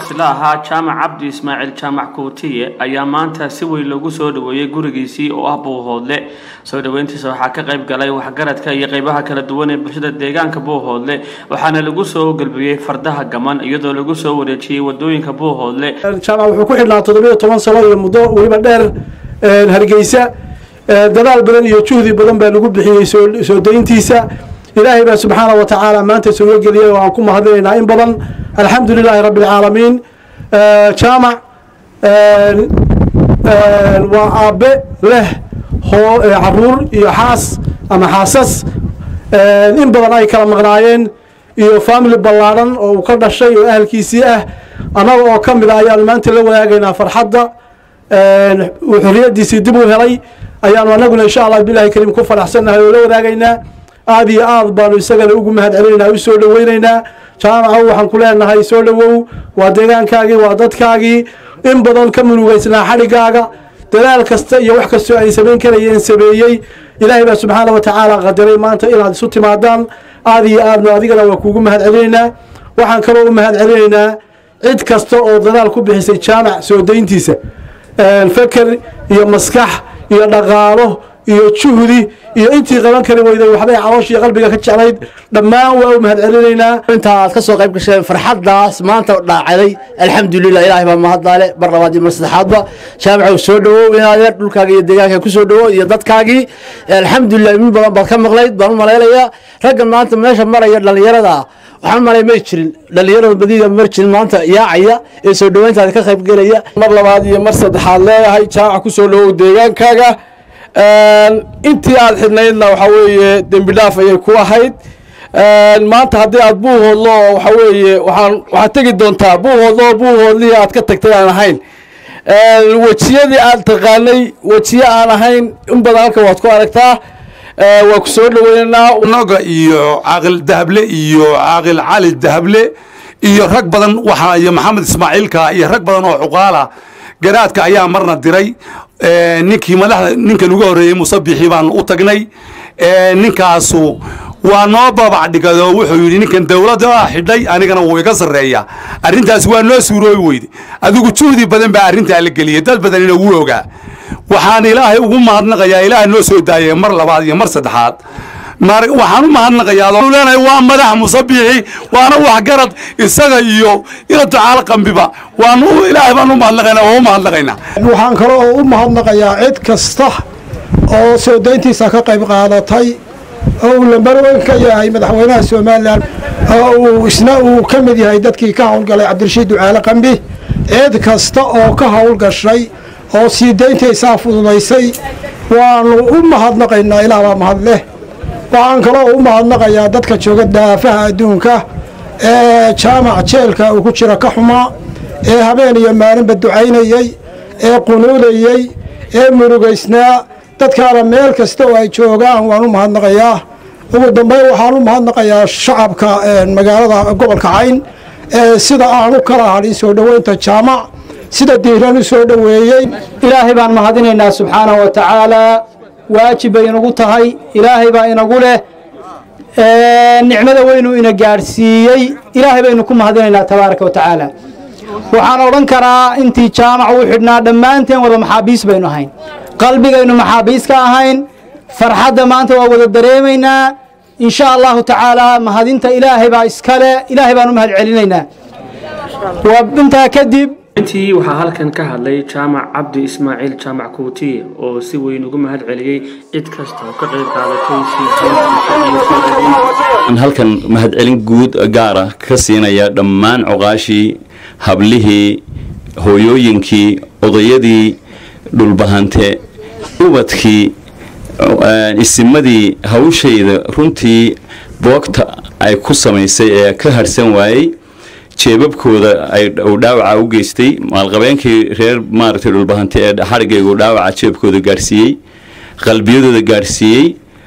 isla ahaa jaamac cabdi ismaaciil jaamac kuutiye ayaa maanta si weyn loogu soo dhaweeyey gurigiisii oo ah buuhoodle soo dhaweyntiisa waxaa ka qayb galay waxgaradka iyo qeybaha kala duwan ee bulshada deegaanka buuhoodle waxaana lagu soo galbiyey fardaha gaman iyadoo lagu soo wareejiyey wadooyinka buuhoodle jaamac wuxuu ku xidhnaa toddobiyo toban sano iyo muddo weliba dheer hargeysa dadaal badan iyo juhdi badan baa lagu bixiyey soo dayntiisa ilaahay baa subxaana wa tacaala maanta soo geliyay oo aan ku mahadinaynaa in badan alxamdu lilaahi rabbi alcaalamiin jaamac waa aabe leh hoo caruur iyo xaas ama xaasas in badan ay kala maqnaayeen iyo family ballaadhan oo uu ka dhashay oo ahalkiisii ah annaga oo ka mid a ayaanu maanta la wadaagaynaa farxadda uu xorriyaddiisii dib u helay ayaanu annaguna insha allah bilahi kariim ku faraxsannahay oo la wadaagaynaa aada iyo aad baanu isagana ugu mahad celinaynaa u soo dhaweynaynaa jaamacow waxaan ku leenahay soo dhowow waa deegaankaagii waa dadkaagii in badan ka munugeysnaa xadhigaaga dadaal kasta iyo wax kastoo ay samayn karayeen sameeyey ilaahay baa subxaana wa tacaala qadiray maanta inaad isu timaadaan aada iyo aadna adigana waa kuugu mahad celinaynaa waxaan kaloo u mahad celinaynaa cid kasta oo dadaal ku bixisay jaamac soo dayntiisa feker iyo maskax iyo dhaqaalo iyo juhdi iyo intii qaban kari weyday waxbay calooshii qalbiga ka jeclayd dhammaan waa u mahad celinaynaa inta aad ka soo qayb gasheen farxaddaas maanta dhaacaday alxamdulilah ilaahay baa mahaddaale mar labaad iyo mar saddexaadba jaamacow soo dhowow inaad dhulkaaga iyo deegaanka ku soo dhowow iyo dadkaagii alxamdulilah min badan baad ka maqlayd baan u malaynayaa raggan maanta meesha maraya dhallinyarada waxaan malay may jirin dhallinyarada badiida mar jirin maanta yaacaya ee soo dhoweyntaada ka qayb gelaya mar labaad iyo mar saddexaad leeyahay jaamac ku soo dhowow deegaankaaga intii aad xidhnaydna waxaa weeye dembi dhaaf ayay ku ahayd maanta haddii aad buuhoodlo oo waxaa weeye waxaan waxaad tegi doontaa buuhoodlo oo buuhoodlihii aad ka tagtay aan ahayn wejiyadii aad taqaanay wejiye aan ahayn in badan halka waad ku aragtaa waa ku soo dhaweynaynaa naga iyo caaqil dahable iyo caaqil cali dahable iyo rag badan waxaa iyo maxamed ismaaciilka iyo rag badan oo cuqaala garaadka ayaa marna diray ninkii madaxda ninkan uga horreeyey musabixii baan u tagnay ninkaasu waa noo babac dhigado wuxuu yidhi ninkan dowladda xidhay anigana wuu iga sarreeya arrintaas waa noo suuroobi weyde adigu juhdi badan baa arrintaa la geliyey dad badanina wuu ogaa waxaan ilaahay ugu mahadnaqayaa ilaah noo soo daayay mar labaad iyo mar saddexaad waxaan u mahadnaqayaa waa madax musabixi waana waxgarad isaga iyo ila tacaala qambiba waanu ilaahay baan u mahadnaqaynaa waa u mahadnaqaynaa waxaan kale oo u mahadnaqayaa cid kasta oo soo dayntiisa ka qayb qaadatay oo uu lambarweyn ka yahay madaxweynaha somalilan oo uu isna uu ka mid yahay dadkii ka howlgalay cabdirashiid ducaale qambi cid kasta oo ka howlgashay oo sii dayntaysaa fududaysay waanu u mahadnaqaynaa ilaah baa mahad leh waxaan kaloo u mahadnaqayaa dadka jooga daafaha adduunka ee jaamac jeelka uu ku jira ka xumaa ee habeen iyo maalinba ducaynayey ee qunuudayey ee murugaysnaa dadkaana meel kasta oo ay joogaan waan u mahadnaqayaa ugu dambeyn waxaan u mahadnaqayaa shacabka magaalada gobolka cayn ee sida aan u kala hadhin soo dhoweynta jaamac sida diiran u soo dhoweeyey ilaahay baan mahadinaynaa subxaanahu wa tacaalaa waajib bay inagu tahay ilaahay baa inagu leh nicmada weynu ina gaadhsiiyey ilaahay baynu ku mahadinaynaa tabaaraka wa tacaala waxaan odhan karaa intii jaamac uu xidhnaa dhammaanteen wada maxaabiis baynu ahayn qalbigaynu maxaabiis ka ahayn farxadda maanta waa wada dareemaynaa in sha allahu tacaalaa mahadinta ilaahay baa iskale ilaahay baan u mahad celinaynaa intaa kadib intii waxaa halkan ka hadlay jaamac cabdi ismaaciil jaamac kuutiye oo si weyn ugu mahad celiyey cid kasta oo ka qayb qaadatay halkan mahadcelin guud gaara ka siinaya dhammaan cuqaashii hablihii hooyooyinkii odayadii dhulbahante ubadkii isimadii hawshayda runtii boogta ay ku samaysay ee ka harhsan waayey jeebabkooda uu dhaawaca u geystay maalqabeenkii reer maaragtay dhulbahante ee xarigaygu dhaawaca jeebkooda gaarsiiyey qalbiyadooda gaarsiiyey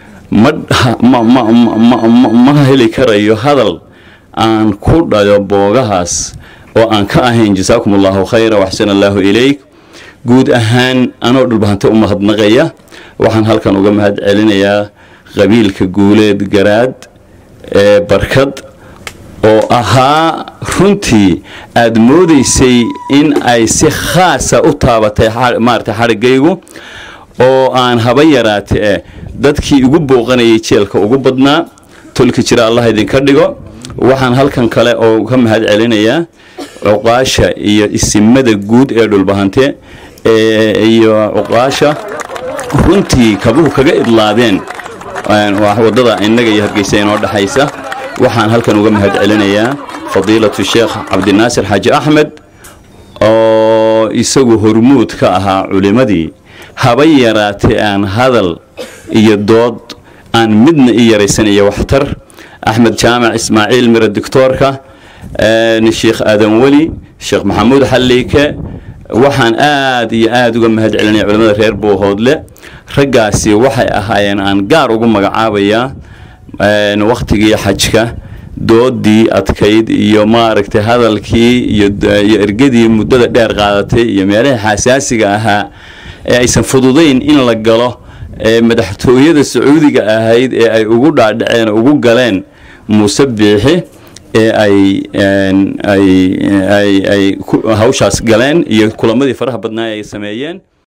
ma heli karayo hadal aan ku dhayo boogahaas oo aan ka ahayn jasaakum allahu khayra waxsan allaahu ilayk guud ahaan anoo dhulbahante u mahadnaqaya waxaan halkan uga mahad celinayaa qabiilka guuleed garaad ee barkad oo ahaa runtii aada moodaysay in ay si khaasa u taabatay maarata xadhiggaygu oo aan haba yaraate eh dadkii igu booqanayay jeelka ugu badnaa tolki jira allah idinka dhigo waxaan halkan kale oo ka mahad celinayaa cuqaasha iyo isimada guud ee dhulbahante iyo cuqaasha runtii kabuhu kaga idlaadeen wadada innaga iyo hargeysa inoo dhexaysa waxaan halkan uga mahad celinayaa fadiilatu sheekh cabdinaasir xaaji axmed oo isagu hormuud ka ahaa culimmadii haba yaraatee aan hadal iyo dood aan midna i yaraysanaya waxtar axmed jaamac ismaaciil mira doctoorka sheekh aadan weli sheekh maxamuud xalliike waxaan aad iyo aada uga mahad celinaya culimmada reer boohoodle raggaasi waxay ahaayeen aan gaar ugu magacaabayaa wakhtigii xajka doodii adkayd iyo maaragtay hadalkii iyo ergadii muddada dheer qaadatay iyo meelaha xasaasiga ahaa ee aysan fududayn in la galo ee madaxtooyada sacuudiga ahayd ee ay ugu dhaadhaceen ugu galeen muuse biixi ee ay ay ay ay hawshaas galeen iyo kulamadii faraha badnaa ay sameeyeen